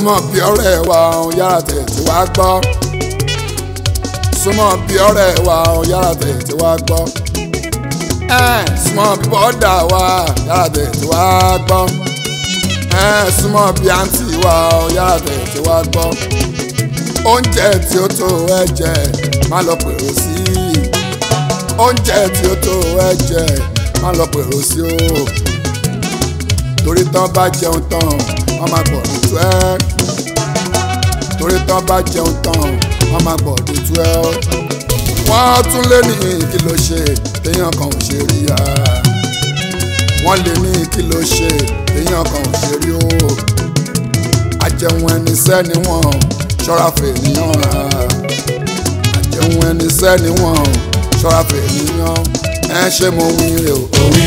súnmọ́ bí ọ̀rẹ́ wa ọ̀hún yára tètè wá gbọ́ súnmọ́ bí ọ̀rẹ́ wa ọ̀hún yára tètè wá gbọ́ súnmọ́ bí bọ́dà wa yára tètè wá gbọ́ súnmọ́ bí àǹtí wa ọ̀hún yára tètè wá gbọ́ oúnjẹ tí ó tó ẹ̀jẹ̀ má lọ pèrò sí oúnjẹ tí ó tó ẹ̀jẹ̀ má lọ pèrò sí o torí tán bá jẹun tán wọ́n máa gbọ̀ lójú ẹ́ torí tán bá jẹun tán wọ́n máa gbọ̀ lójú ẹ́ wọ́n tún lé ní kí ló ṣe téèyàn kan ò ṣe rí ya wọ́n lé ní kí ló ṣe téèyàn kan ò ṣe rí o àjẹun ẹni sẹ́ni wọ́n ṣọ́ra fèèyàn rà àjẹun ẹni sẹ́ni wọ́n ṣọ́ra fèèyàn ẹ ṣé mo wí rè o òwí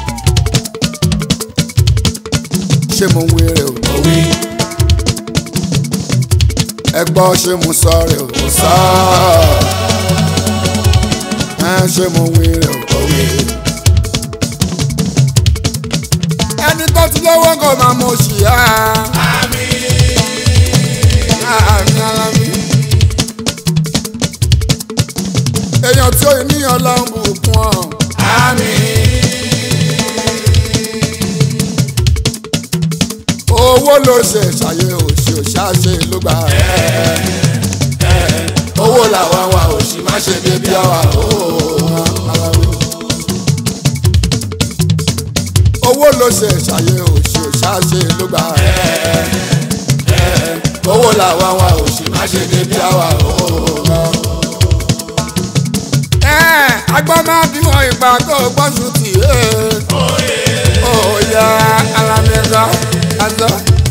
ṣé mo wí rè o òwí ẹ gbọ́ ṣé mo sọ rè o kò sọ ẹ ṣé mo wí rè o òwí. ẹni tó ti lọ́wọ́ kò máa mọ̀ ṣì á. àmì ara mi. èèyàn tí ó ní ọlọ́run bùkún ọ. owó ló ṣe ṣàyè òṣì òṣàṣe ló gbà ẹ́ owó làwa wa òṣì má ṣe débi àwa owó ló ṣe ṣàyè òṣì òṣàṣe ló gbà ẹ́ owó làwa wa òṣì má ṣe débi àwa agbọ́n máa bí wọn ìgbà tó gbọ́sùn tì í. Oya alamẹ́ka azọ.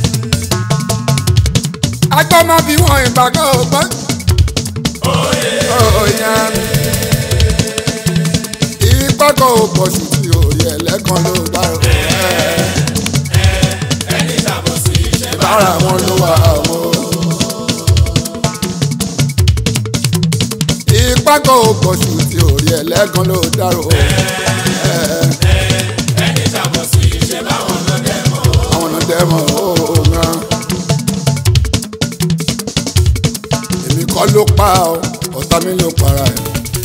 Agbọ́n máa bí wọn ìgbà tó gbọ́. Oya ìpẹ́kọ̀ gbọ́sùn tì orí ẹlẹ́kan ló bá rò. ẹni ṣàbòsí ṣe bá Bára wọn ló wà o. Ìpẹ́kọ̀ gbọ́sùn tì orí ẹlẹ́kan ló dárò. ẹni ṣàbòsí ṣe báwọn lọ dẹ̀ mọ́. àwọn ọ̀nà dẹ́mọ̀ ọ̀ọ́nà. èmi kọ́ ló pa ọ́ ọ̀tá mi ló para ẹ̀.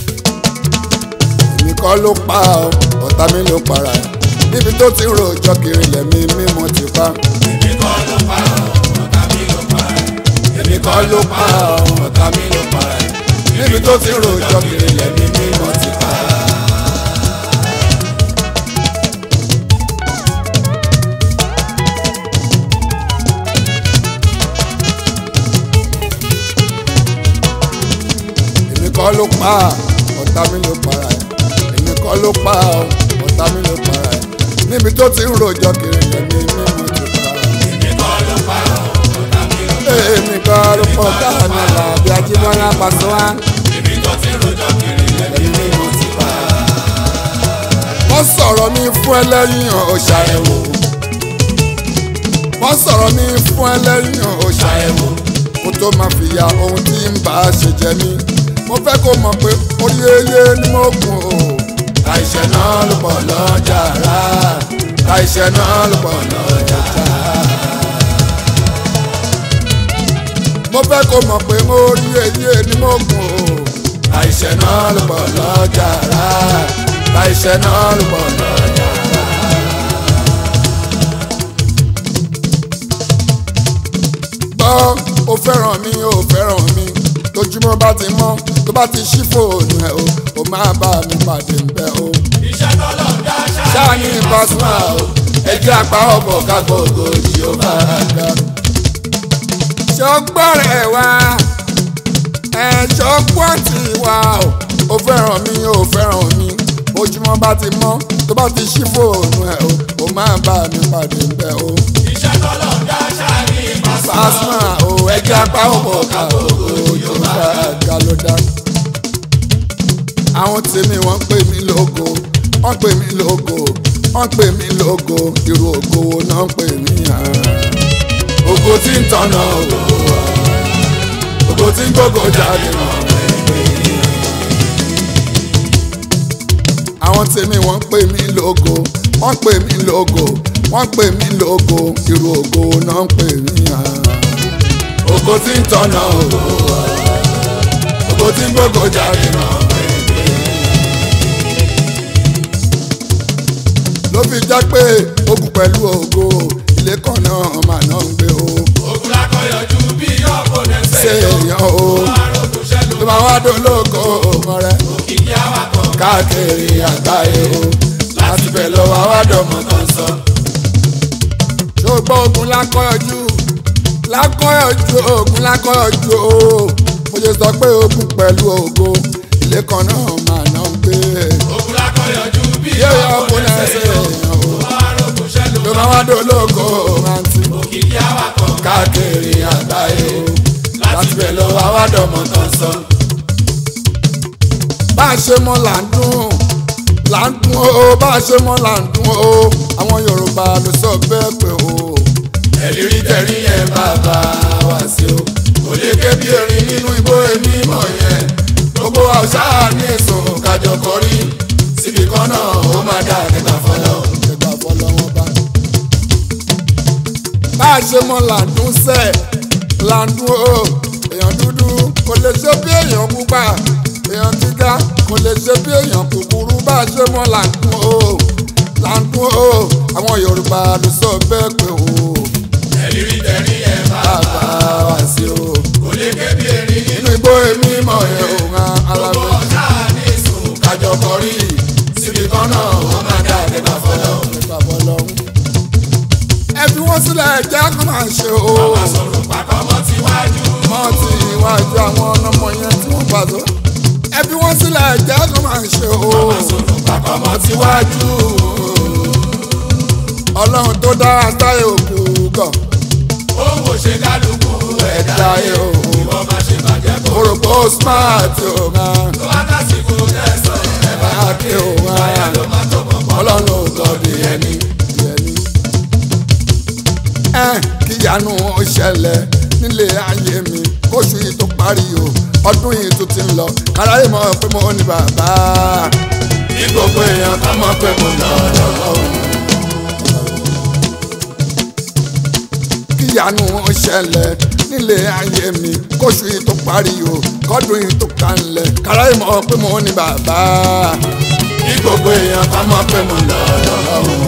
èmi kọ́ ló pa ọ́ ọ̀tá mi ló para ẹ̀. níbi tó ti rojọ́ kiri lẹ̀mí mímọ́ ti pa. èmi kọ́ ló pa ọ́ ọ̀tá mi ló pa ẹ́. èmi kọ́ ló pa ọ́ ọ̀tá mi ló para ẹ̀. níbi tó ti rojọ́ kiri lẹ̀mí mímọ́ ti pa. èmi kọ́ ló pa ọ̀tá mi ló para ẹ̀ èmi kọ́ ló pa ọ̀tá mi ló para ẹ̀ níbi tó ti ń rojọ́ kiri lẹ́ni mímú ti pa èmi kọ́ ló pa ọ́ ọ̀tá mi ló pa èmi kọ́ ló pọ̀ káàní làbí ajíbọ́lá pàṣẹ wá ẹ́. ibi tó ti rojọ́ kiri lẹ́ni mímọ́ ti pa á. wọ́n sọ̀rọ̀ mi fún ẹlẹ́yìn ọ̀ṣà ẹ̀wò wọ́n sọ̀rọ̀ mi fún ẹlẹ́yìn ọ̀ṣà ẹ̀wò kó tó máa fi ya ohun tí ń bá a ṣe jẹ mí mo fẹ́ kó mọ̀ pé orí eyé ni mo kùn o àìṣẹ́ náà ló pọ̀ lọ́jà rà àìṣẹ́ náà ló pọ̀ lọ́jà rà. mo fẹ́ kó mọ̀ pé orí eyé ni mo kùn o àìṣẹ́ náà ló pọ̀ lọ́jà rà àìṣẹ́ náà ló pọ̀ lọ́jà rà. gbọ́ ó fẹ́ràn mi ó fẹ́ràn mi tójúmọ́ bá ti mọ́ tó bá ti ṣí fóònù ẹ̀ o ó máa bá mi pàdé ńbẹ o. iṣẹ́ tọ́lọ̀ ń dá ṣáà ṣáà ní ìbásùnmá o ẹjẹ́ apá ọ̀bọ̀ kágbó ògòjì ó máa ga. ṣọgbọ́n rẹ̀ wá ẹ̀ṣọ́ pọ́ǹtì wa o ó fẹ́ràn mi ó fẹ́ràn mi ojúmọ́ bá ti mọ́ tó bá ti ṣí fóònù ẹ̀ o ó máa bá mi pàdé ńbẹ o. iṣẹ́ tọ́lọ̀ ń dá ṣáà ní ìbásùn. Pasuma o ẹjẹ apá ọ̀pọ̀ ká ojú bá ga ló dá. Àwọn tèmi wọ́n ń pè mí lógo, wọ́n pè mí lógo, wọ́n pè mí lógo, irú ògo wo náà ń pè mí hàn. Ògo tí ń tọ̀nà ògo wa, ògo tí ń gbógo jáde mọ̀ Àwọn tèmi wọ́n ń pè mí lógo, wọ́n pè mí lógo, wọ́n pè mí lógo, irú ògo wo náà ń pè mí hàn ògo tí ń tọ̀nà ògo ògo tí ń gbógo jáde náà ló fi jẹ́ pé ogun pẹ̀lú ògo ilé kan náà mà náà ń gbé o ogun lákọ̀yọ̀jú bí ọ̀pọ̀ ṣé nẹ́sẹ̀ èèyàn o àròkù ṣẹlẹ̀ tó máa wá dológo ọmọ rẹ òkìkí awakọ̀ káàkiri àgbáyé o láti bẹ̀ lọ́wọ́ àwádọ́mọ̀ kan sọ. ṣùgbọ́n ogun lákọ̀ọ́jú lákọ̀ọ́jú ogun lákọ̀ọ́jú o mo ṣe sọ pé ogun pẹ̀lú ògo ilé kan náà mà náà ń gbé ogun lákọ̀yọ̀jú bí yóò ọ̀pọ̀ ọkùnrin nẹ́sẹ̀ ẹsẹ̀ èèyàn o àròkù ṣẹlẹ̀ tó máa wá dológo rántí òkìkí awakọ̀ káàkiri àgbáyé o láti bẹ̀ lọ́wọ́ àwádọ́mọ̀ kan sọ. bá a ṣe mọ là ń dún là ń dún o bá a ṣe mọ là ń dún o àwọn Yorùbá ló sọ bẹ́ẹ̀ pé o ẹ̀rí rí tẹ̀rí yẹn bàbá wá sí o kò lè ké bí erin nínú igbó èmi mọ̀ yẹn gbogbo àṣà ní èso kájọ kọrí síbi kan náà ó máa dá kẹta fọlọ́ kẹta fọlọ́ wọn bá bá a ṣe mọ làǹdún sẹ làǹdún o èèyàn dúdú kò lè ṣe bí èèyàn pupa èèyàn gíga kò lè ṣe bí èèyàn kúkúrú bá a ṣe mọ làǹdún o làǹdún o àwọn Yorùbá ló sọ bẹ́ẹ̀ pé o ẹ̀rí rí tẹ̀rí ẹ̀ bá bàbá wá sí o kò lè ké bí erin nínú inú igbó èmi mọ̀ yẹn ò ràn alábẹ́ ọ̀tá ní ìsùn kájọ kọrí síbi kan náà ó máa dá kẹta fọlọ́ kẹta fọlọ́ ẹ fi wọ́n sílẹ̀ jẹ́ kó máa ṣe o. sọ̀rọ̀ pàkọ́ mọ́ tíwájú mọ́ ti iwájú àwọn ọmọ yẹn tí wọ́n pàtó. ẹ fi wọ́n sílẹ̀ jẹ́ kó máa ṣe o. pàkọ́ mọ́ mọ́ ti wájú. ọlọ́run tó dára sáyé òkú gọ̀. òun ò ṣe kálukú ẹ̀dá ẹ̀dá ayé o. ìwọ máa ṣe bàjẹ́ kó òròpó smart o máa. tó wá lásìkò tẹ̀sán ẹ̀ bá báàkì o máa. ló máa tó pọ̀ pọ̀ ọlọ́run ò gọ̀ bí ẹni. bí ẹni. ẹ kíyanu ó ṣẹlẹ̀ nílé ayé mi kóṣù yìí tó parí o ọdún yìí tó ti ń lọ káráyé mọ̀ pé mo ní bàbá ní gbogbo èèyàn ká mọ̀ pé mo lọ lọ́wọ́ kíyanu ó ṣẹlẹ̀ nílé ayé mi kóṣù yìí tó parí o kọ́dún yìí tó kanlẹ̀ káráyé mọ̀ pé mo ní bàbá ní gbogbo èèyàn ká mọ̀ pé mo lọ lọ́wọ́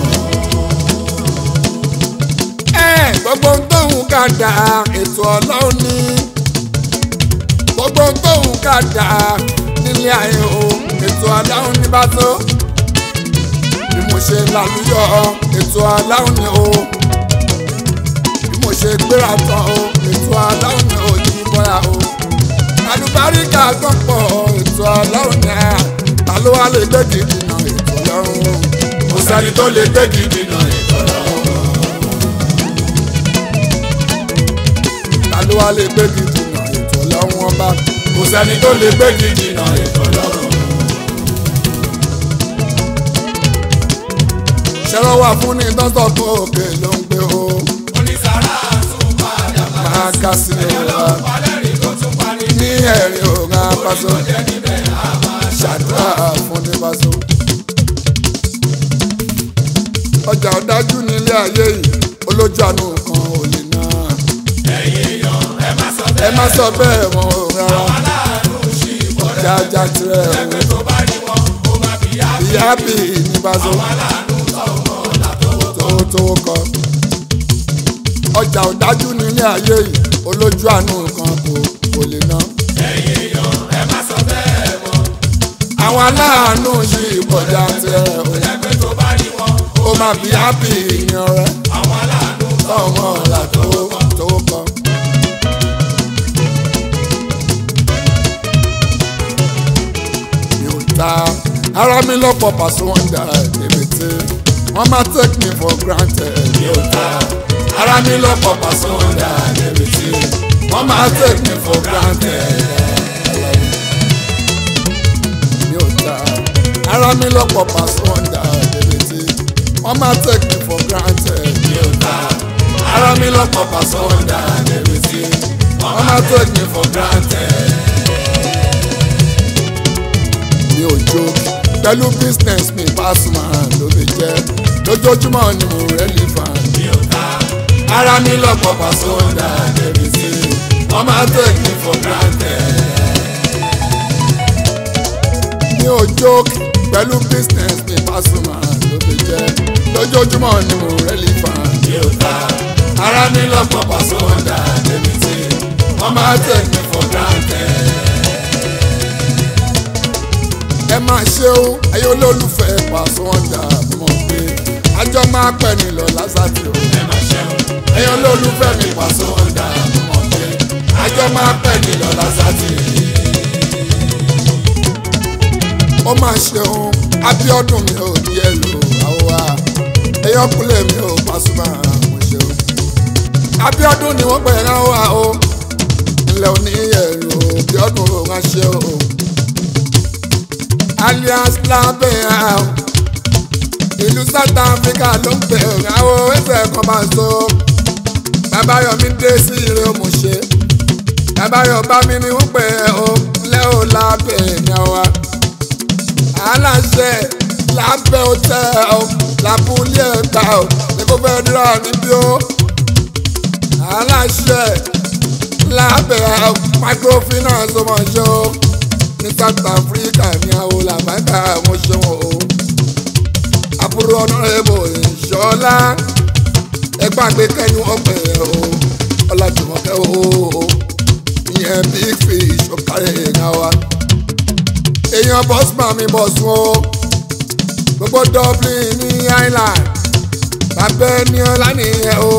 ẹ gbogbo ń tóhun ká dà ètò ọlọ́run ní gbogbo ń tóhun ká dà nílé ayé o ètò ọlọ́run ní bá tó bí mo ṣe lálùyọ ètò ọlọ́run ní o bí mo ṣe gbéra tán o ètò ọlọ́run ní o yí bọ́ra o àlùbáríkà gbọ́pọ̀ ètò ọlọ́run ní a ta ló wá lè gbé gidi náà ètò ọlọ́run kò sẹ́ni tó lè gbé gidi náà ètò lọ́wọ́ ta ló wá lè gbé gidi náà ètò ọlọ́run ọba. kò sẹ́ni tó lè gbé gidi náà ètò lọ́wọ́ ṣẹ́rọ wà fún ní tọ́sọ̀ tó òkè ló ń gbé o onísàrà tún padà máa ká sí i wa palẹ́rìn tó tún parí ní ẹ̀rín òun apáṣọ jẹ́ níbẹ̀ á máa ṣàdúrà fún ní pàṣọ. ọjà ọ̀dájú nílé ayé yìí olójú àánú kan ò lè ná ẹ̀yìn èèyàn ẹ má sọ ẹ bẹ́ẹ̀ má sọ bẹ́ẹ̀ mọ́ o rárá aláàánú sí ìbọ̀dẹ̀ jájá tirẹ̀ o ẹgbẹ́ tó bá rí wọn ó má fi yá ìyá bì í ní pàṣọ aláàánú tọ̀wọ́ látọwọ́ tó tó kọ. ọjà ọ̀dájú nílé ayé yìí olójú àánú kan kò kò lè ná. ẹ̀yìn èèyàn ẹ má sọ bẹ́ẹ̀ mọ́ àwọn aláàánú yìí kọjá tirẹ̀ o. ẹgbẹ́ tó bá rí wọn ó máa bí hápì ìyàn rẹ àwọn aláàánú ọmọ ọ̀la tó tó kọ. mi ò ta ara mi lọ́pọ̀ pàṣẹ wọn dà débi tí wọ́n máa take me for granted. mi ò ta ara mi lọ́pọ̀ pàṣẹ wọn dà débi tí wọ́n máa take me for granted. mi ò ta ara mi lọ́pọ̀ pàṣẹ wọn dà débi tí wọ́n máa take me for granted. mi ò ta ara mi lọ́pọ̀ pàṣẹ wọn dà débi tí wọ́n máa take me for granted. mi ò jó pẹ̀lú business mi Pasuma ló lè jẹ́ lójoojúmọ́ ni mo rẹ́lí fan. mi ò ta ara mi lọ́pọ̀ Pasuma débi tí wọ́n máa take me for granted. mi ò jókè pẹ̀lú business mi Pasuma ló fi jẹ́ lójoojúmọ́ ni mo rẹ́lí fan. mi ò ta ara mi lọ́pọ̀ pàṣẹ wọ́ndà débi tí wọ́n máa take me for granted. ẹ máa ṣe ó ayé olólùfẹ́ Paso Wonder mọ̀ pé àjọ máa pẹ́ nílọ lásàtì o. ẹ máa ṣe o ẹ̀yin olólùfẹ́ mi pàṣẹ wọ́ndà mọ̀ pé àjọ máa pẹ́ nílọ lásàtì. ó máa ṣeun Abíọ́dún mi ò ní ẹlò àwòwá ẹyọkùnlé mi ò Pasuma mo ṣeun Abíọ́dún ni wọ́n pè rán wá o ilẹ̀ òní ẹlò Abíọ́dún ò máa ṣe o alias lábẹ́ àwọn ìlú South Africa ló ń pè rán o ẹsẹ̀ kan bá so bàbá Yọ̀mí dé sí ire mo ṣe bàbá Yọ̀bá mi ni wọ́n pè o lẹ́ò lábẹ́ ẹ̀yàn wa aláṣẹ lábẹ́ òtẹ́ ọ làbúlé ẹ̀gbà ọ ní kò fẹ́ dúró níbí ó aláṣẹ lábẹ́ microfinance ọmọ ṣe ó ní South Africa ní àwọn làbáńkà àwọn ṣe wọn o àbúrò ọ̀nàrẹ́bù ìṣọ́lá ẹgbẹ́ àgbékẹ́ni ọ̀pẹ̀ o ọ̀làjùmọ̀kẹ́ o ìyẹn big fish ọ̀kárẹ̀ ẹ̀yà wa èèyàn bọ́sùmá mi bọ̀ sùn o gbogbo Dublin ní Ireland bàbá ẹni ọlá nìyẹn o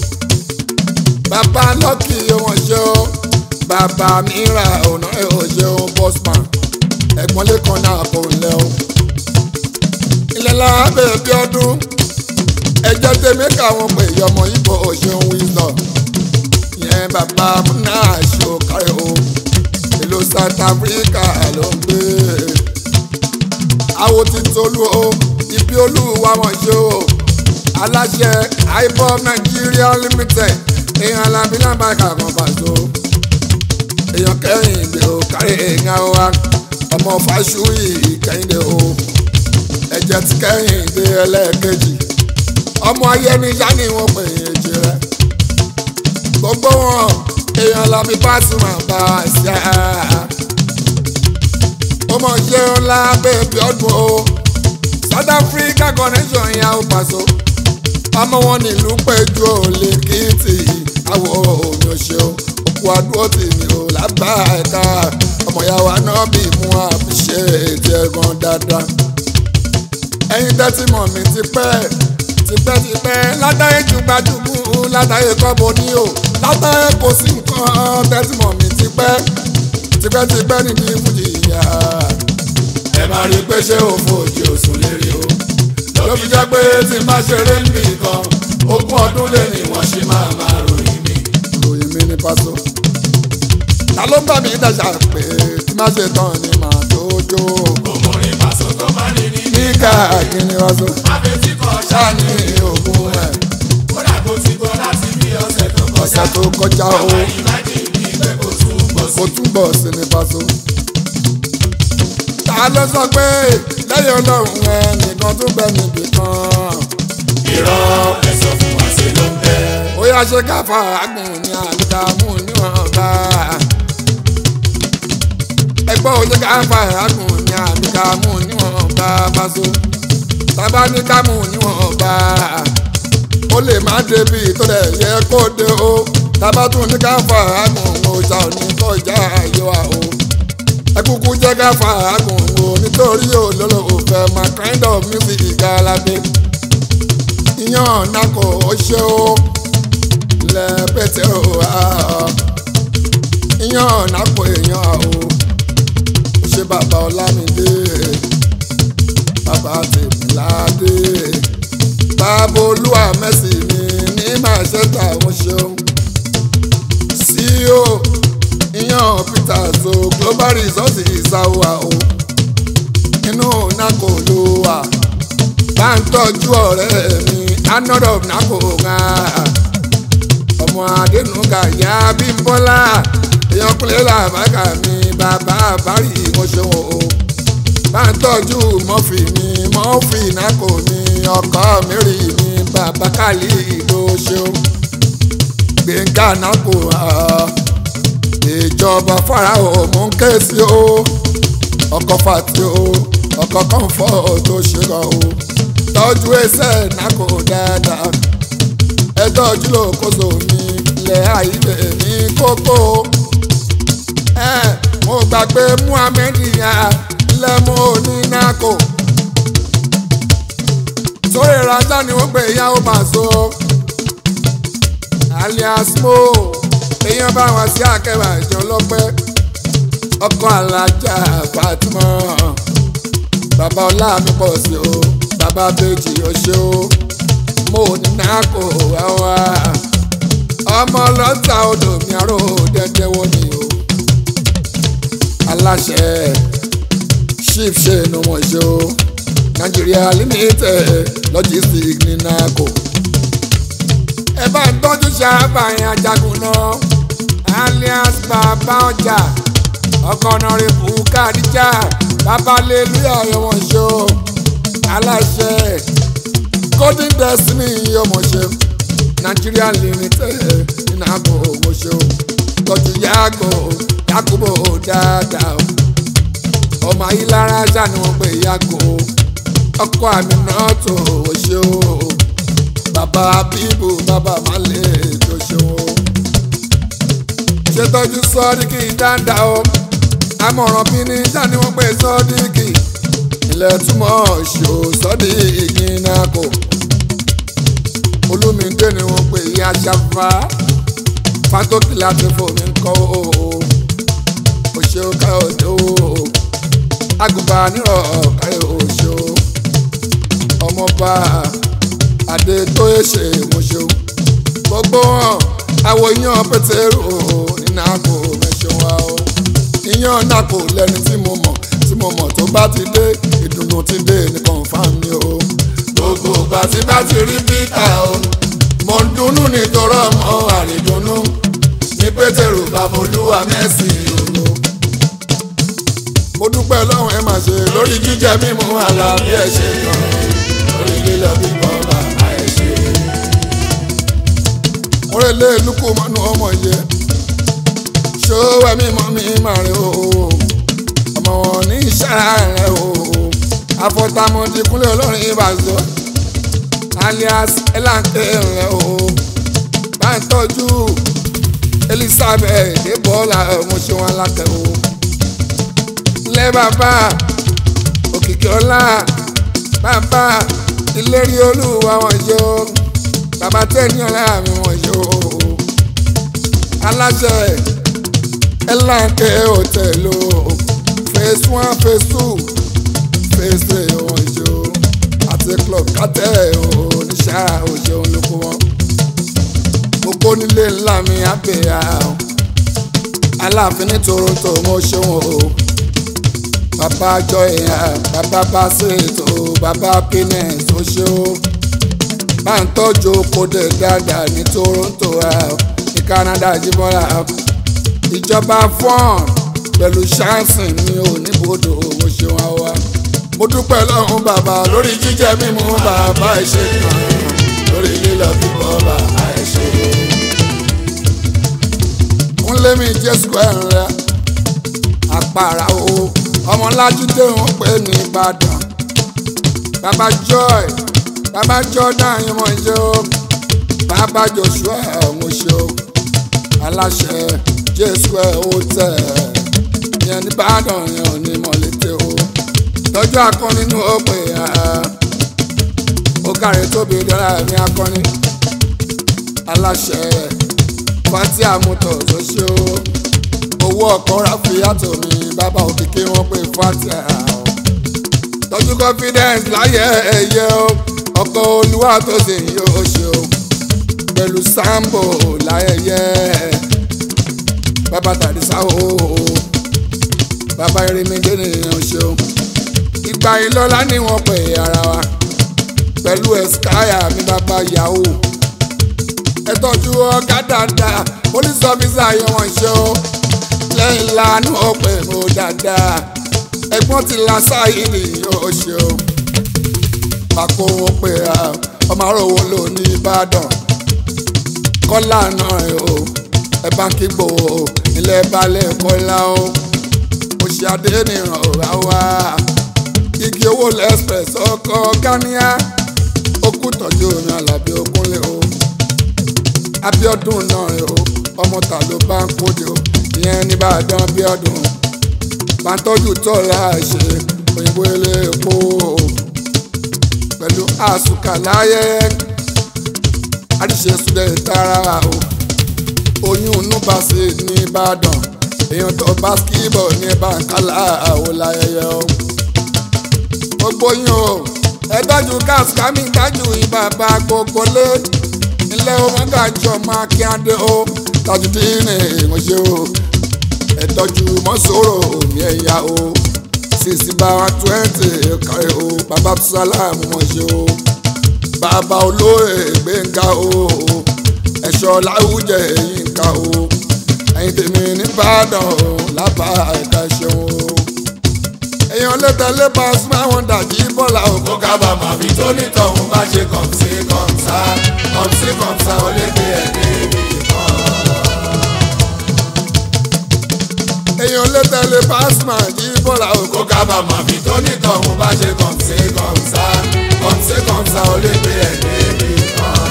bàbá lọ́kì wọn ṣe o bàbá mi ra ọ̀nà ẹ̀ ò ṣe o bọ́sùmá ẹ̀gbọ́n lẹ́kan náà kò lẹ́ o ilẹ̀ lábẹ́ bí ọdún ẹjọ́ tèmi káwọn pè yọmọ ibo òṣèlú wisdom yẹn bàbá múná ṣó kárí o ìlú South Africa ló ń gbé àwo ti tolú o ibi olúwa wọn ṣe o aláṣẹ ibob Nigeria limited èèyàn alábílàmbá kàkan pàṣọ èèyàn kẹrìndé o kárí èèyàn wa ọmọ fàṣùyì kẹhìndé o ẹ̀jẹ̀ ti kẹhìndé ẹlẹ́ẹ̀kejì ọmọ ayẹniyá ni wọ́n pè é jẹ rẹ gbogbo wọn èèyàn làbí Pasuma bá a ṣá ó mọ̀ ṣe ńlá bẹ́ẹ̀bí ọdún o South Africa connection yà ó Paso ọmọ wọn nílùú péjú ò lè kìtì àwọ̀ òní ọ̀ṣẹ́ o òkú àdúró tì mí ò lábá ẹ̀ka ọmọ ìyá wa náà bí mú àfiṣe ètò ẹ̀gbọ́n dáadáa ẹ̀yin tẹ́tí mọ̀ mí ti pẹ́ tipẹ́tipẹ́ látàrí jùgbàjùgbù látàrí kọ́bọ ní o látàrí kò sí nǹkan tẹ́tí mọ̀ mí tipẹ́ tipẹ́tipẹ́ níbi fújì ìyá. ẹ máa rí pé ṣé òfò òjì òsùn lérí o ló fi jẹ́ pé tí má ṣeré níbì kan ogún ọdún lé ní wọ́n ṣe máa máa ròyìn mi. ròyìn mi ní Paso. ta ló ń bá mi dàjà pé tí má ṣe tán ni màá tó jó. òmùrin Paso tó máa ní ní níkà kíni Paso. àfẹ́tí kan ṣáà ní òògùn ẹ̀ kódà kó ti gbọ́ láti bí ọ̀sẹ̀ tó kọjá. ọ̀sẹ̀ tó kọjá o ìmájì ní pé kò tún bọ̀ sí. kò túbọ̀ sí ní Paso. ta ló sọ pé lẹ́yìn ọlọ́run ẹ nìkan tún bẹ níbì kan. irọ́ ẹ̀sọ́ fún wa ṣe ló ń bẹ́. ó yá ṣe káfà àgùn ní àdàmú níwọ̀nba. ẹgbọ́n ó ṣe káfà àgùn ní àdàmú níwọ̀nba Paso. tábà ní kámú níwọ̀nba. ó lè má débi tó lẹ̀ yẹ kó dé o. tábà tún ní káfà àgùn ó ṣà ní kọjá ayọ̀ àwọ̀. ẹkúkú jẹ́ káfà àgùn o nítorí olólò òfẹ́ my kind of music ìgbàlódé. ìyàn nàkó ó ṣe o lẹ́pẹ̀tẹ̀ o ìyàn nàpọ̀ èèyàn o ṣé bàbá ọlámídé bàbá tèmíládé bàbá olúwa mẹ́sì mi ní màṣẹ́tà wọn ṣeun ceo ìyàn peter so global resources ìsáwà o inú nàkó ló wà bá ń tọ́jú ọ̀rẹ́ mi anodol nàkó ń ọmọ adẹnuga ya bímbọ́lá èèyàn kúnlẹ̀ làbákà mi bàbá àbárí ìmọ̀ṣẹ́wọ̀n o bá ń tọ́jú mọ́fì mi mọ́fì náà kò ní ọkọ mẹ́rì mi bàbá kálí ìlú ṣeun gbẹ̀ngà náà kò ìjọba farao mú ń ké sí o ọkọ̀ fàtí o ọkọ̀ kọ́ńfọ̀ tó ṣe kọ́ o tọ́jú ẹsẹ̀ náà kò dáadáa ẹ tọ́jú lókoso mi ilẹ̀ àìlè ní kókó ẹ mo gbàgbé muhammed ya lẹ́mú onínàkó sórí ìrajà ni wọ́n gbé ìyàwó máa so alias mo èèyàn bá wọn sí akẹ́wà ìjọ lọ́pẹ́ ọkọ̀ alájà fatima bàbá ọlá mi pọ̀ sí o bàbá bèjì ọṣẹ́ o mo ní nàkó wá wá ọmọ ọlọ́ta odò mi àrò dẹ́dẹ́ wọ́n ni o aláṣẹ chief ṣe inú wọn ṣe o nàìjíríà limited logistics ní nàkó ẹ bá ń tọ́jú ṣàbàyàn ajagun náà alias bàbá ọjà ọkọ̀ ọ̀nàrẹ́bù kàdíjà bàbá lélúyà ọmọ ṣe o aláṣẹ golden destiny ọmọ ṣe nigeria limited nínú àgọ́ ọmọ ṣe o tọ́jú yàgò yakubo dáadáa o ọmọ ayélujára ṣá ni wọ́n pè yàgò ọkọ àmì náà tó o ṣe o bàbá bíbù bàbá malẹ̀ tó ṣe o ṣètọ́jú sọ́ọ́díkì dáadáa o amọ̀ràn bí ní ṣá ni wọ́n pè sọ́ọ́díkì ilẹ̀ túmọ̀ ṣò sọ́ọ́díkì náà kò olúmídé ni wọ́n pè yí aṣáfá fátókì láti fòmí kọ́ o òṣè káyọ̀dé o àgùnbà nírọ̀ káyọ̀ òṣè o ọmọọba adé tó yẹ ṣe mọ̀ṣẹ́ o gbogbo wọn àwọn iyán pétérù nínú àgò mẹ́ṣẹ̀ wa o iyán náà kò lẹ́ni tí mo mọ̀ tí mo mọ̀ tó bá ti dé ìdùnnú ti dé nìkan fáwọn o gbogbo ìgbà tí bá ti rí pítà o mo ń dunnú nítorí ọmọ àrídùnnú ní pétérù babolúwa mẹ́sì òru mo dúpẹ́ lọ́wọ́ ẹ máa ṣe lórí jíjẹ mímu àlàáfíà ẹ̀ ṣe gan lórí lílọ bíbọ bàbá ẹ̀ ṣe. mo rẹ̀ lé lukú mọ́nú ọmọ yẹ ṣòwò ẹ̀mí mọ́ mi máa rẹ̀ o ọmọ wọn ní ìṣára rẹ̀ o afọtamọdé kúnlẹ̀ olórin ìbàzọ́ alias elanke rẹ̀ o bá ń tọ́jú elizabeth débọ́lá ọmọ ṣe wọn lákẹ́ o ilé bàbá òkìkí ọlá bàbá ìlérí olúwa wọn ṣe o bàbá tẹ́ni ọlá mi wọn ṣe o aláṣẹ elanke hotel o phase one phase two phase three wọn ṣe o àti club kátẹ́ o oníṣà òṣè olóko wọn gbogbo nílé ńlá mi àbẹ̀yà o aláàfin ní toronto mo ṣeun o bàbá jọyà bàbá basit o bàbá pines o ṣe o bá ń tọ́jú kóde dáadáa ní toronto ní canada jíbọ́lá ìjọba fọ́ọ̀n pẹ̀lú ṣáàsìn mi ò níbodò mo ṣeun àwa mo dúpẹ́ lọ́hún bàbá lórí jíjẹ mímu bàbá ìṣe kan lórí lílọ bíbọ bàbá ẹ̀ ṣe. kúnlé mi jẹ́ square rẹ̀ àpàrà o ọmọlájúdé wọn pè ní ìbàdàn bàbá joy bàbá jordan yìí wọ́n ṣe o bàbá joshua mo ṣe o aláṣẹ j square hotel yẹn ní ìbàdàn yẹn ò ní mọ̀lété o tọ́jú akọni nínú òpè ó kàrí tóbi dára ní akọni aláṣẹ fatia motors tó ṣe ó owó ọkọ̀ ráfíàtò mi bàbá òkìkí wọn pé fatia tọ́jú confidence láyé ẹ̀yẹ o ọkọ̀ olúwa tó sì ń yóò ṣe o pẹ̀lú sambo láyẹyẹ bàbá tàdísá o bàbá irinmidé nìyẹn ṣe o ìgbà ìlọ́lá ni wọ́n pè ara wa pẹ̀lú ẹ̀skáyà mi bàbá yahoo ẹ tọ́jú ọ̀gá dáadáa police officer yẹn wọ́n ṣe ó lẹ́yìn lánàá ó pè mọ́ dáadáa ẹ̀gbọ́n ti la sáyìnì yóò ṣe ó pàkó wọn pè á ọmọ àròwọ ló ní ìbàdàn kọ́lá náà ẹ̀ o ẹ bá ń kí gbòó ilẹ̀ balẹ̀ kọ́lá o oṣù adé nìran ọ̀rá wa igi owó lẹ́sprẹ̀s ọkọ̀ gáníà okú tọ́jú omi alábí okúnlé o Abíọ́dún náà rẹ o ọmọ ta ló bá ń kóde o ìyẹn nìbàdàn Abíọ́dún bàtọ́jú tọ́lá ṣe òyìnbó ilé epo pẹ̀lú àsùkà láyé àdìsẹ́ sùdẹ̀ tààrà o oyún nùbàṣẹ nìbàdàn èèyàn tó bá skibọ̀ ní bàǹkálà àwọn láyẹyẹ o gbogbo yín o ẹ dájú gáàsì kámi dájú ìbàbà gbogbo lé ilé ọmọ gàjọ máa kí adé o tàjú dín ní ìmọ̀ṣẹ́ o ẹ tọ́jú mọ́sọ̀rọ̀ òmí ẹ̀yà o sisi báwa twenty kárí o bàbá sálàmù mọ̀ṣẹ́ o bàbá olóyè gbẹ̀ngà o ẹ̀ṣọ́ láwùjẹ yínká o ẹ̀yin tèmi nìbàdàn o lábà ẹ̀ka ṣeun o èèyàn lè tẹ̀lé Pasuma wọn dàjí bọ́lá o. ó kábàámọ̀ àbí tó nítọ̀hún bá ṣe kọ̀ǹsí kọ̀ǹsá kọ̀ǹsí kọ̀ǹsá ó lè gbé ẹ̀ débi kan. èèyàn lè tẹ̀lé Pasuma jí bọ́lá o. ó kábàámọ̀ àbí tó nítọ̀hún bá ṣe kọ̀ǹsí kọ̀ǹsá kọ̀ǹsí kọ̀ǹsá ó lè gbé ẹ̀ débi kan.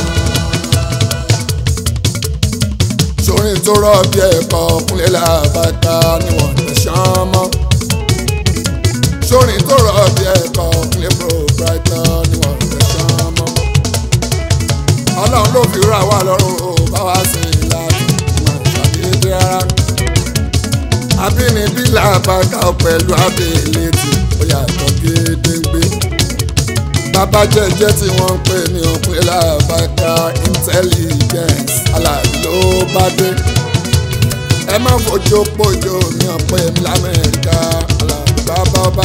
sórin tó rọ̀ bí ẹ̀kọ́ kúnlẹ̀ làbàtà níwọ̀n tẹ̀sán mọ́. sórin tó rọ̀ bí ẹ̀kọ́ kúnlẹ̀ proprietor níwọ̀n tẹ̀sán mọ́. ọlọ́run ló fi rà wá lọ́rùn ó bá wá sí i láti máa ṣàdédé rárá. abínibí làbàtà pẹ̀lú abẹ́lẹ́tì ó yàtọ̀ gédéńgbé. bàbá jẹ́jẹ́ tí wọ́n ń pè ní òpin làbàtà intelligence aláàbí ló bá dé. ẹ má fojú pójó mi ọ̀pẹ́ mi lamẹ́ríkà aláàbí bàbá ọba.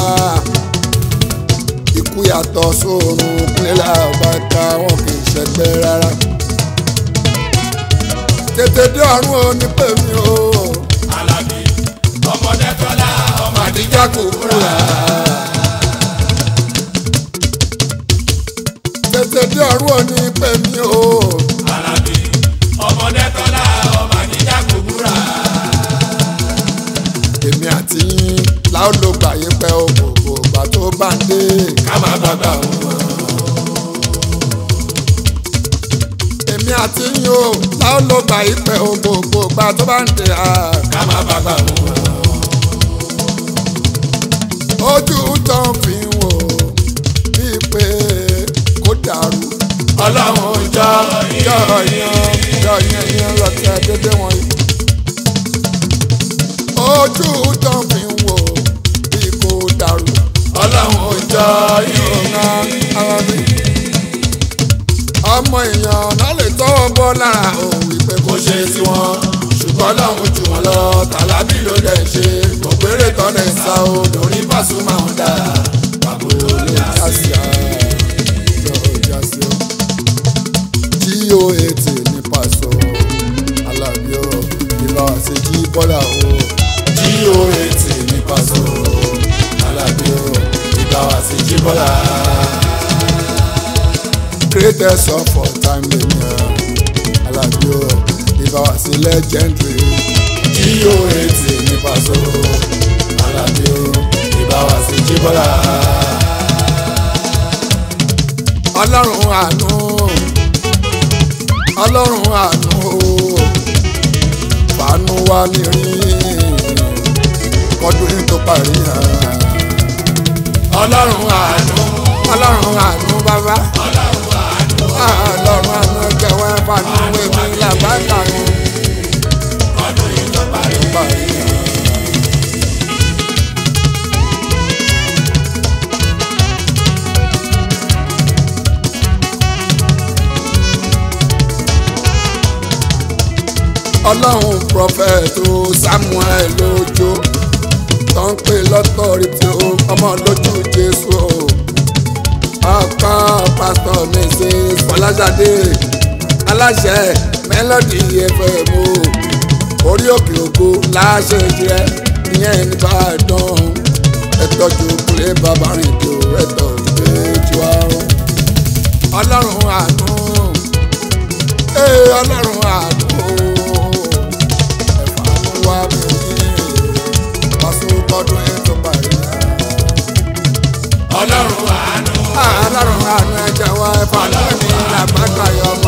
ikú yàtọ̀ sóòrùn kúnlẹ̀ làbàtà wọn kì í ṣẹgbẹ́ rárá. tètè dé ọ̀run ò ní pè mí o. Alábí ọmọdé tọ́lá ọmọ àdìjà kò múra. tètè dé ọ̀run ò ní pè mí o. Alábí ọmọdé tọ́lá ọmọ àdìjà kò búra. èmi àti yín láò ló gbà yín pẹ́ o gbogbo ìgbà tó bá ń dé. ká má gbàgbà wọn. èmi àti yín o láò ló gbà yín pẹ́ o gbogbo ìgbà tó bá ń dé. ká má gbàgbà wọn. ojú tó ń fi wò bíi pé kó dàrú. ọlọ́run jọ yọ yan yọ yan yan lọ́tẹ̀ dédé wọ̀nyí. ojú tó ń fi wò bíi kó dàrú. ọlọ́run jọ ọ̀nà àwọn mi. ọmọ èèyàn náà lè tọ́wọ́ bọ́ lára òun wípé kò ṣe tiwọn ṣùgbọ́n ọlọ́run jù wọn lọ tàlábì ló dẹ̀ ṣe kò péré tọ́nà ìsá o lórí Pasuma ń dà pàbó ló dà sí. jí o ètè ní pàṣọ alábí ọ ìbá wa ṣe jí bọ́lá o jí o ètè ní Paso Alábí o ìgbà wá sí jíbọ́lá. greatest of all time lèmi ọ alábí ọ ìbá wa ṣe legendary jí o ètè ní Paso Alábí o ìgbà wá sí jíbọ́lá. ọlọ́run àánú ọlọ́run àánú o fàánú wá mi rí kọdún yìí tó parí hàn. ọlọ́run àánú ọlọ́run àánú bàbá ọlọ́run àánú ọlọ́run àánú jẹ́wọ́ fàánú wẹ̀mí làbáta ni ọdún yìí tó parí. parí hàn. ọlọ́run prọfẹ̀tù samuel lójó tó ń pè lọ́tọ̀rìtì o ọmọ lójú jésù o ọkọ pásítọ̀ mrs fọláṣadé aláṣẹ mélòdì fm o orí òkè ògo láṣẹ jẹ ìyẹn nìbàdàn ẹtọ́jú kúlẹ̀ bàbá rìn tó ẹtọ́ ìgbẹ́jú àrùn ọlọ́run àánú ee ọlọ́run àánú ẹ̀fà àánú ọlọ́run àánú ọlọ́run àánú ẹ̀jẹ̀ wọ ẹ̀fọ́ lónìí làbákà yọ ọmọ